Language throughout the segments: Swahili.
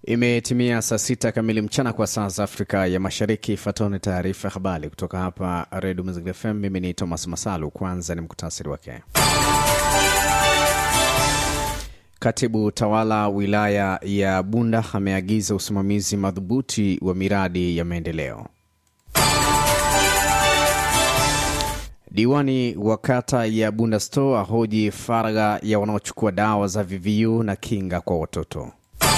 Imetimia saa sita kamili mchana kwa saa za Afrika ya Mashariki. Ifuatayo taarifa ya habari kutoka hapa Redio Mazingira FM. Mimi ni Thomas Masalu. Kwanza ni muktasari wake. Katibu tawala wilaya ya Bunda ameagiza usimamizi madhubuti wa miradi ya maendeleo. Diwani wa kata ya Bunda Store ahoji faragha ya wanaochukua dawa za VVU na kinga kwa watoto.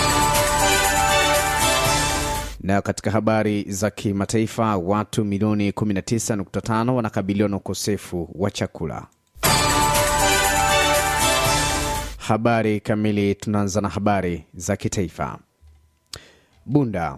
Na katika habari za kimataifa, watu milioni 19.5 wanakabiliwa na ukosefu wa chakula. Habari kamili. Tunaanza na habari za kitaifa. Bunda.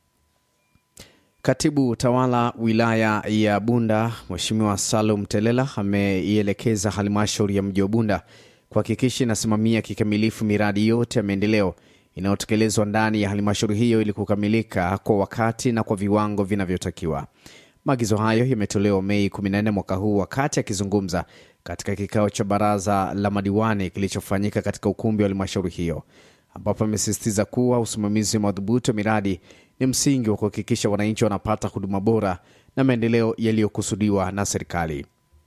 Katibu tawala wilaya ya Bunda Mheshimiwa Salum Telela ameielekeza halmashauri ya mji wa Bunda kuhakikisha inasimamia kikamilifu miradi yote ya maendeleo inayotekelezwa ndani ya halmashauri hiyo ili kukamilika kwa wakati na kwa viwango vinavyotakiwa. Maagizo hayo yametolewa Mei 14 mwaka huu wakati akizungumza katika kikao cha baraza la madiwani kilichofanyika katika ukumbi wa halmashauri hiyo, ambapo amesisitiza kuwa usimamizi madhubuti wa miradi ni msingi wa kuhakikisha wananchi wanapata huduma bora na maendeleo yaliyokusudiwa na serikali.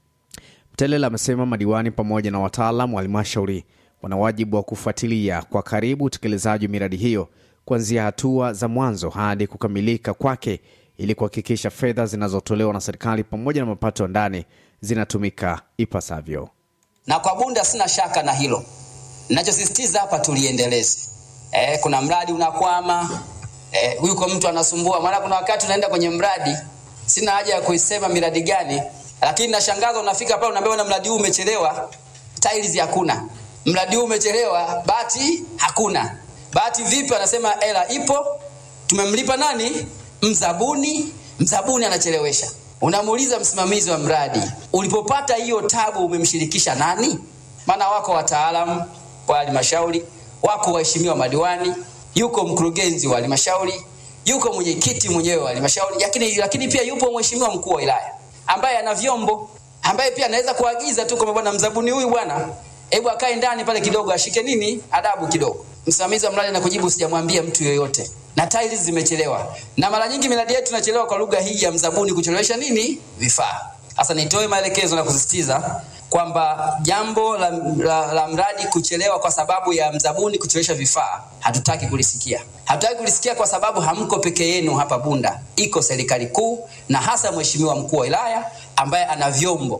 Mtelela amesema madiwani pamoja na wataalam wa halmashauri wana wajibu wa kufuatilia kwa karibu utekelezaji wa miradi hiyo kuanzia hatua za mwanzo hadi kukamilika kwake ili kuhakikisha fedha zinazotolewa na serikali pamoja na mapato ya ndani zinatumika ipasavyo. Na kwa Bunda sina shaka na hilo. Ninachosisitiza hapa tuliendeleze. Eh, kuna mradi unakwama, eh, yuko mtu anasumbua. Maana kuna wakati unaenda kwenye mradi, sina haja ya kuisema miradi gani, lakini nashangaza unafika pale unaambiwa na mradi huu umechelewa, tiles hakuna. Mradi huu umechelewa, bati hakuna. Bati vipi? Anasema hela ipo, tumemlipa nani? Mzabuni. Mzabuni anachelewesha. Unamuuliza msimamizi wa mradi, ulipopata hiyo tabu umemshirikisha nani? Maana wako wataalamu wa halmashauri, wako waheshimiwa madiwani, yuko mkurugenzi wa halmashauri, yuko mwenyekiti mwenyewe wa halmashauri, lakini, lakini pia yupo mheshimiwa mkuu wa wilaya ambaye ana vyombo, ambaye pia anaweza kuagiza tu kwamba bwana mzabuni huyu bwana, hebu akae ndani pale kidogo, ashike nini adabu kidogo. Msimamizi wa mradi anakujibu, sijamwambia mtu yoyote na tiles zimechelewa, na mara nyingi miradi yetu inachelewa kwa lugha hii ya mzabuni, kuchelewesha nini vifaa. Sasa nitoe maelekezo na kusisitiza kwamba jambo la, la, la mradi kuchelewa kwa sababu ya mzabuni kuchelewesha vifaa hatutaki kulisikia. Hatutaki kulisikia kwa sababu hamko peke yenu hapa Bunda, iko serikali kuu na hasa mheshimiwa mkuu wa wilaya ambaye ana vyombo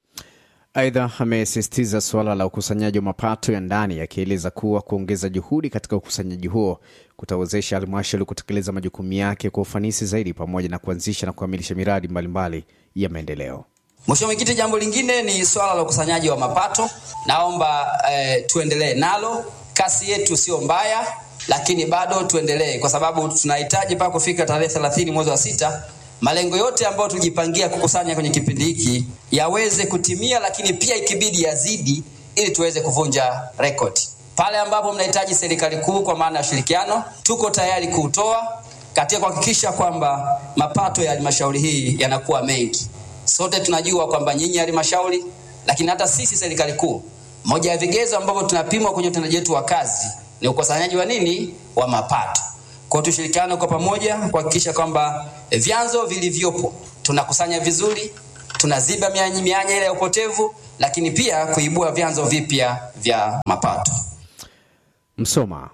Aidha, amesisitiza suala la ukusanyaji wa mapato ya ndani akieleza kuwa kuongeza juhudi katika ukusanyaji huo kutawezesha halmashauri kutekeleza majukumu yake kwa ufanisi zaidi pamoja na kuanzisha na kukamilisha miradi mbalimbali mbali ya maendeleo. Mheshimiwa Mwenyekiti, jambo lingine ni swala la ukusanyaji wa mapato. Naomba eh, tuendelee nalo. Kasi yetu sio mbaya, lakini bado tuendelee, kwa sababu tunahitaji mpaka kufika tarehe 30 mwezi wa sita malengo yote ambayo tulijipangia kukusanya kwenye kipindi hiki yaweze kutimia, lakini pia ikibidi yazidi, ili tuweze kuvunja rekodi. Pale ambapo mnahitaji serikali kuu kwa maana ya ushirikiano, tuko tayari kuutoa katika kuhakikisha kwamba mapato ya halmashauri hii yanakuwa mengi. Sote tunajua kwamba nyinyi halmashauri, lakini hata sisi serikali kuu, moja ya vigezo ambavyo tunapimwa kwenye utendaji wetu wa kazi ni ukusanyaji wa nini, wa mapato. Kwa tushirikiane kwa pamoja kuhakikisha kwamba vyanzo vilivyopo tunakusanya vizuri, tunaziba mianya, mianya ile ya upotevu, lakini pia kuibua vyanzo vipya vya mapato. Msoma.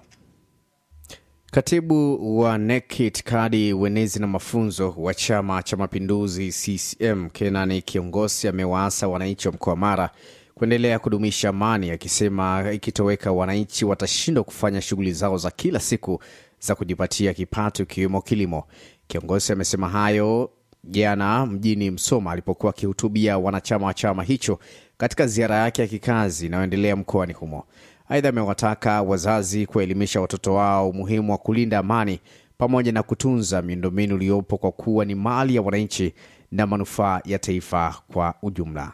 Katibu wa NEC itikadi, uenezi na mafunzo wa Chama cha Mapinduzi CCM Kenani Kiongosi amewaasa wananchi wa mkoa wa Mara kuendelea kudumisha amani, akisema ikitoweka wananchi watashindwa kufanya shughuli zao za kila siku za kujipatia kipato ikiwemo kilimo. Kiongozi amesema hayo jana mjini Msoma alipokuwa akihutubia wanachama wa chama hicho katika ziara yake ya kikazi inayoendelea mkoani humo. Aidha, amewataka wazazi kuwaelimisha watoto wao umuhimu wa kulinda amani pamoja na kutunza miundombinu iliyopo kwa kuwa ni mali ya wananchi na manufaa ya taifa kwa ujumla.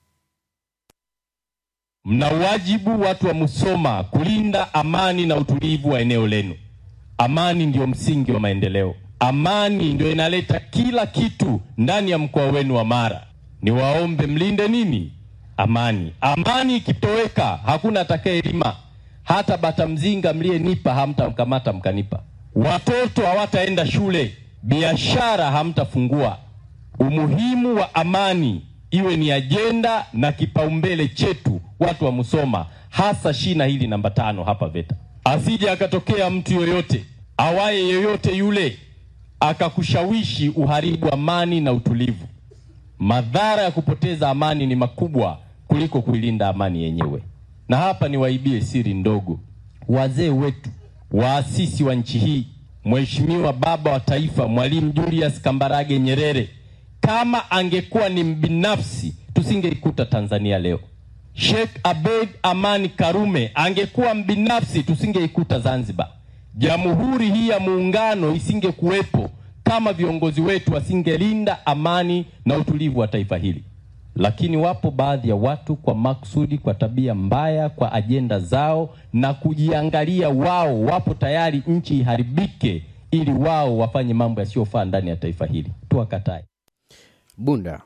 Mna wajibu watu wa Musoma kulinda amani na utulivu wa eneo lenu. Amani ndiyo msingi wa maendeleo. Amani ndio inaleta kila kitu ndani ya mkoa wenu wa Mara. Niwaombe mlinde nini? Amani. Amani ikitoweka, hakuna atakayelima. Hata bata mzinga mliyenipa hamtamkamata mkanipa. watoto hawataenda shule, biashara hamtafungua. Umuhimu wa amani iwe ni ajenda na kipaumbele chetu, watu wa Musoma, hasa shina hili namba tano hapa VETA. Asije akatokea mtu yoyote awaye yoyote yule akakushawishi uharibu amani na utulivu. Madhara ya kupoteza amani ni makubwa kuliko kuilinda amani yenyewe. Na hapa niwaibie siri ndogo, wazee wetu waasisi wa nchi hii, Mheshimiwa Baba wa Taifa Mwalimu Julius Kambarage Nyerere, kama angekuwa ni mbinafsi, tusingeikuta Tanzania leo. Sheikh Abeid Amani Karume angekuwa mbinafsi, tusingeikuta Zanzibar. Jamhuri hii ya Muungano isingekuwepo kama viongozi wetu wasingelinda amani na utulivu wa taifa hili. Lakini wapo baadhi ya watu kwa makusudi, kwa tabia mbaya, kwa ajenda zao na kujiangalia wao, wapo tayari nchi iharibike ili wao wafanye mambo yasiyofaa ndani ya taifa hili. Tuwakatae. Bunda.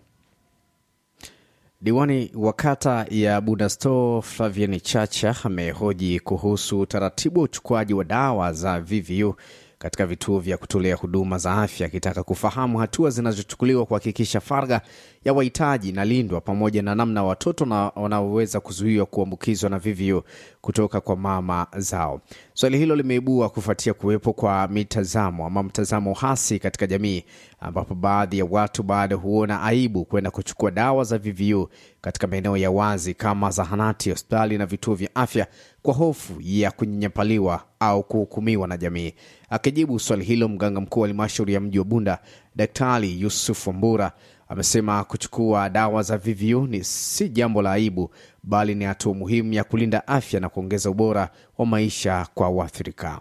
Diwani wa kata ya Bunda Store Flavian Chacha amehoji kuhusu utaratibu wa uchukuaji wa dawa za VVU katika vituo vya kutolea huduma za afya, akitaka kufahamu hatua zinazochukuliwa kuhakikisha faragha ya wahitaji inalindwa pamoja na namna watoto na wanaoweza kuzuiwa kuambukizwa na VVU kutoka kwa mama zao. Swali hilo limeibua kufuatia kuwepo kwa mitazamo ama mtazamo hasi katika jamii, ambapo baadhi ya watu bado huona aibu kwenda kuchukua dawa za VVU katika maeneo ya wazi kama zahanati, hospitali na vituo vya afya kwa hofu ya kunyanyapaliwa au kuhukumiwa na jamii. Akijibu swali hilo, mganga mkuu wa halmashauri ya mji wa Bunda Daktari Yusuf Wambura amesema kuchukua dawa za VVU ni si jambo la aibu, bali ni hatua muhimu ya kulinda afya na kuongeza ubora wa maisha kwa waathirika.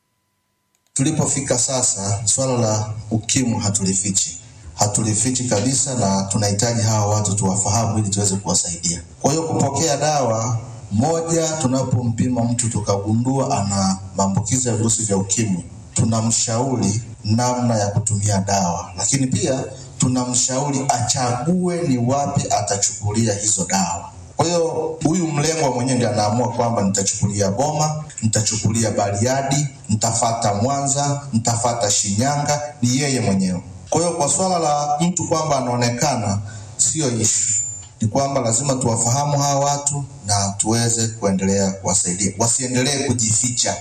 Tulipofika sasa, swala la ukimwi hatulifichi, hatulifichi kabisa, na tunahitaji hawa watu tuwafahamu ili tuweze kuwasaidia. Kwa hiyo kupokea dawa moja, tunapompima mtu tukagundua ana maambukizi ya virusi vya ukimwi, tunamshauri namna ya kutumia dawa, lakini pia tunamshauri achague ni wapi atachukulia hizo dawa. Kwa hiyo huyu mlengwa mwenyewe ndiye anaamua kwamba nitachukulia Boma, nitachukulia Bariadi, nitafata Mwanza, nitafata Shinyanga, ni yeye mwenyewe. Kwa hiyo kwa swala la mtu kwamba anaonekana, siyo ishu, ni kwamba lazima tuwafahamu hawa watu na tuweze kuendelea kuwasaidia, wasiendelee kujificha.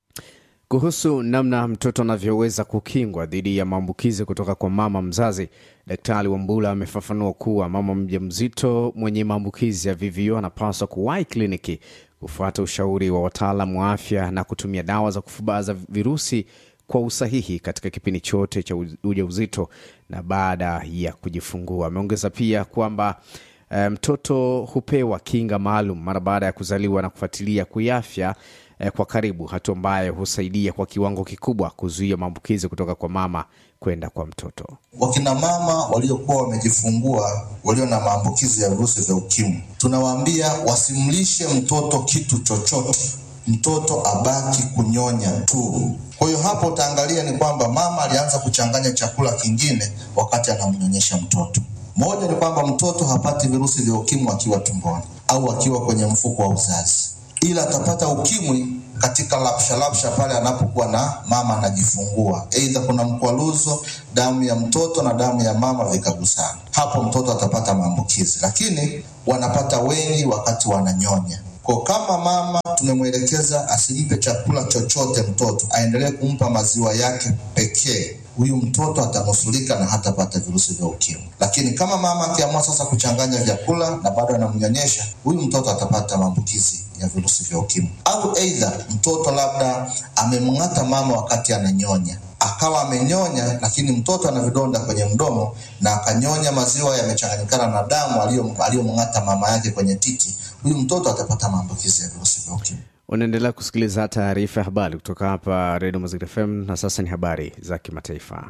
Kuhusu namna mtoto anavyoweza kukingwa dhidi ya maambukizi kutoka kwa mama mzazi, Daktari Wambula amefafanua kuwa mama mjamzito mwenye maambukizi ya VVU anapaswa kuwahi kliniki kufuata ushauri wa wataalamu wa afya na kutumia dawa za kufubaza virusi kwa usahihi katika kipindi chote cha ujauzito na baada ya kujifungua. Ameongeza pia kwamba eh, mtoto hupewa kinga maalum mara baada ya kuzaliwa na kufuatilia kiafya eh, kwa karibu, hatua ambayo husaidia kwa kiwango kikubwa kuzuia maambukizi kutoka kwa mama kwenda kwa mtoto. Wakina mama waliokuwa wamejifungua walio na maambukizi ya virusi vya ukimwi, tunawaambia wasimlishe mtoto kitu chochote, mtoto abaki kunyonya tu. Kwa hiyo hapo utaangalia ni kwamba mama alianza kuchanganya chakula kingine wakati anamnyonyesha mtoto. Moja ni kwamba mtoto hapati virusi vya ukimwi akiwa tumboni au akiwa kwenye mfuko wa uzazi, ila atapata ukimwi katika lapsha lapsha pale anapokuwa na mama anajifungua, aidha kuna mkwaluzo, damu ya mtoto na damu ya mama vikagusana, hapo mtoto atapata maambukizi, lakini wanapata wengi wakati wananyonya. Kwa kama mama tumemwelekeza asimpe chakula chochote mtoto, aendelee kumpa maziwa yake pekee, huyu mtoto atanusulika na hatapata virusi vya ukimwi. Lakini kama mama akiamua sasa kuchanganya vyakula na bado anamnyonyesha, huyu mtoto atapata maambukizi ya virusi vya ukimwi. Au aidha mtoto labda amemng'ata mama wakati ananyonya, akawa amenyonya, lakini mtoto ana vidonda kwenye mdomo na akanyonya maziwa yamechanganyikana na damu aliyomng'ata mama yake kwenye titi, huyu mtoto atapata maambukizi ya virusi vya ukimwi. Unaendelea kusikiliza taarifa ya habari kutoka hapa Redio Mazingira FM, na sasa ni habari za kimataifa.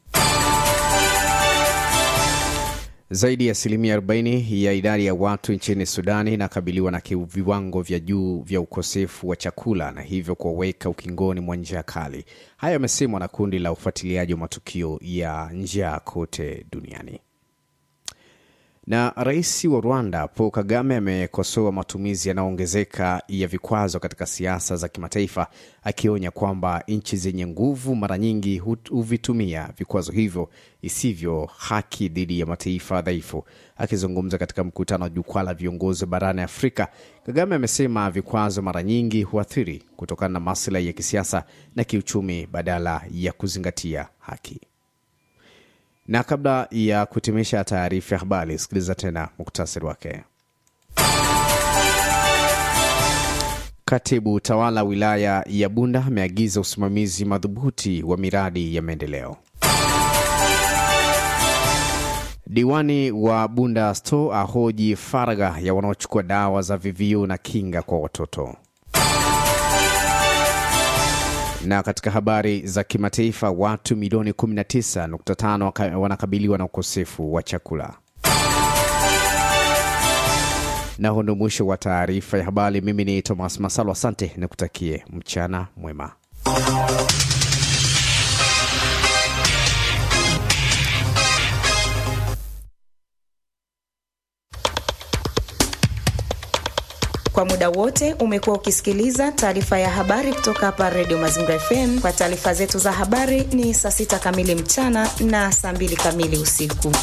Zaidi ya asilimia 40 ya idadi ya watu nchini Sudani inakabiliwa na viwango vya juu vya ukosefu wa chakula na hivyo kuwaweka ukingoni mwa njaa kali. Hayo yamesemwa na kundi la ufuatiliaji wa matukio ya njaa kote duniani. Na rais wa Rwanda Paul Kagame amekosoa matumizi yanayoongezeka ya vikwazo katika siasa za kimataifa, akionya kwamba nchi zenye nguvu mara nyingi huvitumia vikwazo hivyo isivyo haki dhidi ya mataifa dhaifu. Akizungumza katika mkutano wa jukwaa la viongozi barani Afrika, Kagame amesema vikwazo mara nyingi huathiri kutokana na maslahi ya kisiasa na kiuchumi badala ya kuzingatia haki. Na kabla ya kutimisha taarifa ya habari, sikiliza tena muktasari wake. Katibu tawala wilaya ya Bunda ameagiza usimamizi madhubuti wa miradi ya maendeleo. Diwani wa Bunda Store ahoji faragha ya wanaochukua dawa za VVU na kinga kwa watoto. Na katika habari za kimataifa, watu milioni 19.5 wanakabiliwa na ukosefu wa chakula. Na huu ndio mwisho wa taarifa ya habari. Mimi ni Thomas Masalo, asante na kutakie mchana mwema. Kwa muda wote umekuwa ukisikiliza taarifa ya habari kutoka hapa Redio Mazingira FM. Kwa taarifa zetu za habari ni saa sita kamili mchana na saa mbili kamili usiku.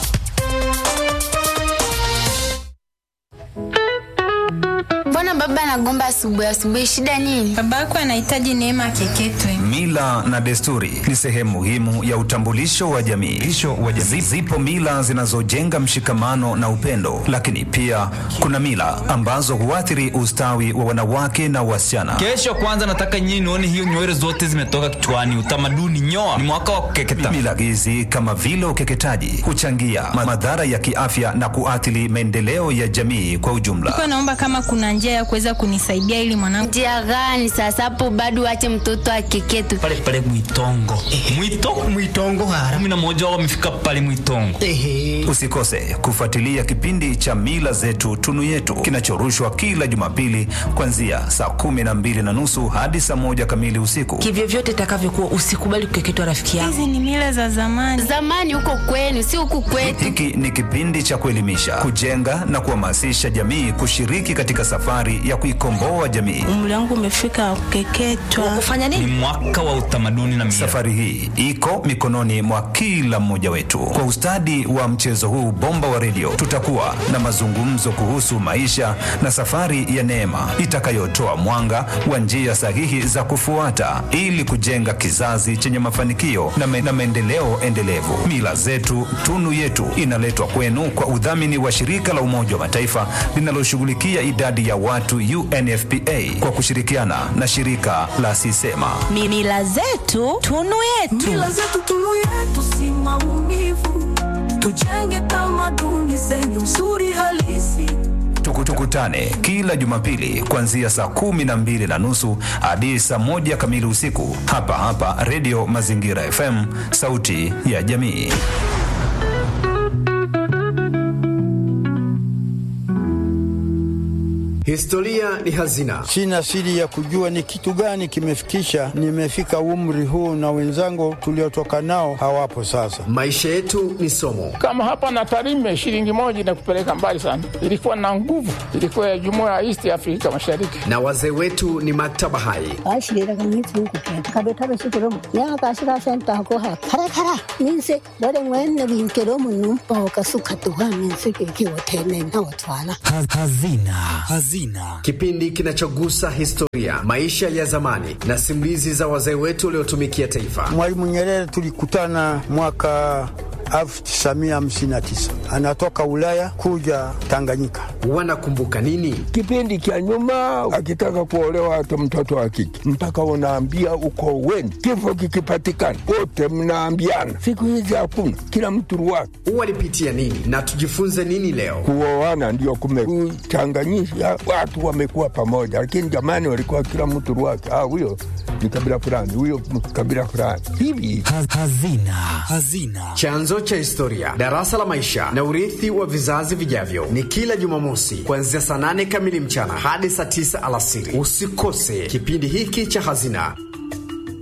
Mbona baba anagomba asubuhi asubuhi, shida nini? Babako anahitaji neema akeketwe. Mila na desturi ni sehemu muhimu ya utambulisho wa jamii. wa jamii. Zipo mila zinazojenga mshikamano na upendo, lakini pia kuna mila ambazo huathiri ustawi wa wanawake na wasichana. Kesho kwanza nataka nyinyi nione hiyo nywele zote zimetoka kichwani. Utamaduni nyoa, ni mwaka wa kukeketa. Mila hizi kama vile ukeketaji huchangia madhara ya kiafya na kuathiri maendeleo ya jamii kwa ujumla. Kwa naomba kama kuna njia ya kuweza kunisaidia ili mwanangu. Njia gani sasa? Hapo bado ache mtoto akeketwe pale pale Mwitongo. Mwito Mwitongo hara. kumi na moja wao wamefika pale Mwitongo. Ehe. Usikose kufuatilia kipindi cha Mila Zetu Tunu Yetu kinachorushwa kila Jumapili kuanzia saa kumi na mbili na nusu hadi saa moja kamili usiku. Kivyovyote itakavyokuwa, usikubali kukeketwa rafiki yangu. Hizi ni mila za zamani. zamani, huko kwenu, si huku kwetu. Hiki ni kipindi cha kuelimisha, kujenga na kuhamasisha jamii kushiriki katika safari ya kuikomboa jamii. Umri wangu umefika kukeketwa. Kufanya Ni nini? mwaka wa utamaduni na mila. Safari hii iko mikononi mwa kila mmoja wetu. Kwa ustadi wa mchezo huu bomba wa redio, tutakuwa na mazungumzo kuhusu maisha na safari ya neema itakayotoa mwanga wa njia sahihi za kufuata ili kujenga kizazi chenye mafanikio na, me, na maendeleo endelevu. Mila zetu tunu yetu inaletwa kwenu kwa udhamini wa shirika la Umoja wa Mataifa linaloshughulikia idadi ya watu UNFPA kwa kushirikiana na shirika la Sisema. Mila zetu tunu yetu. Mila zetu tunu yetu si maumivu, tujenge tamaduni zenye uzuri halisi. Tuku- Tukutane kila Jumapili kuanzia saa kumi na mbili na nusu hadi saa moja kamili usiku hapa hapa Redio Mazingira FM, sauti ya jamii. Historia ni hazina. Sina siri ya kujua ni kitu gani kimefikisha nimefika umri huu, na wenzangu tuliotoka nao hawapo sasa. Maisha yetu ni somo. Kama hapa na Tarime, shilingi moja inakupeleka mbali sana. Ilikuwa na nguvu, ilikuwa ya jumuiya ya East Afrika Mashariki. Na wazee wetu ni maktaba hai. Hazina. Hazina. Kipindi kinachogusa historia, maisha ya zamani na simulizi za wazee wetu waliotumikia taifa. Mwalimu Nyerere tulikutana mwaka 1959 anatoka Ulaya kuja Tanganyika. Wanakumbuka nini? Kipindi cha nyuma, akitaka kuolewa hata mtoto wa kike mpaka unaambia uko weni, kifo kikipatikana wote mnaambiana. Siku hizi hakuna, kila mtu ruwake. Walipitia nini na tujifunze nini leo? Kuoana ndio kumechanganyisha watu, wamekuwa pamoja, lakini jamani, walikuwa kila mtu ruwake. Ah, huyo ni kabila fulani, huyo kabila fulani hivi. Hazina. Hazina. Chanzo cha historia, darasa la maisha na urithi wa vizazi vijavyo, ni kila Jumamosi kuanzia saa nane kamili mchana hadi saa tisa alasiri. Usikose kipindi hiki cha Hazina.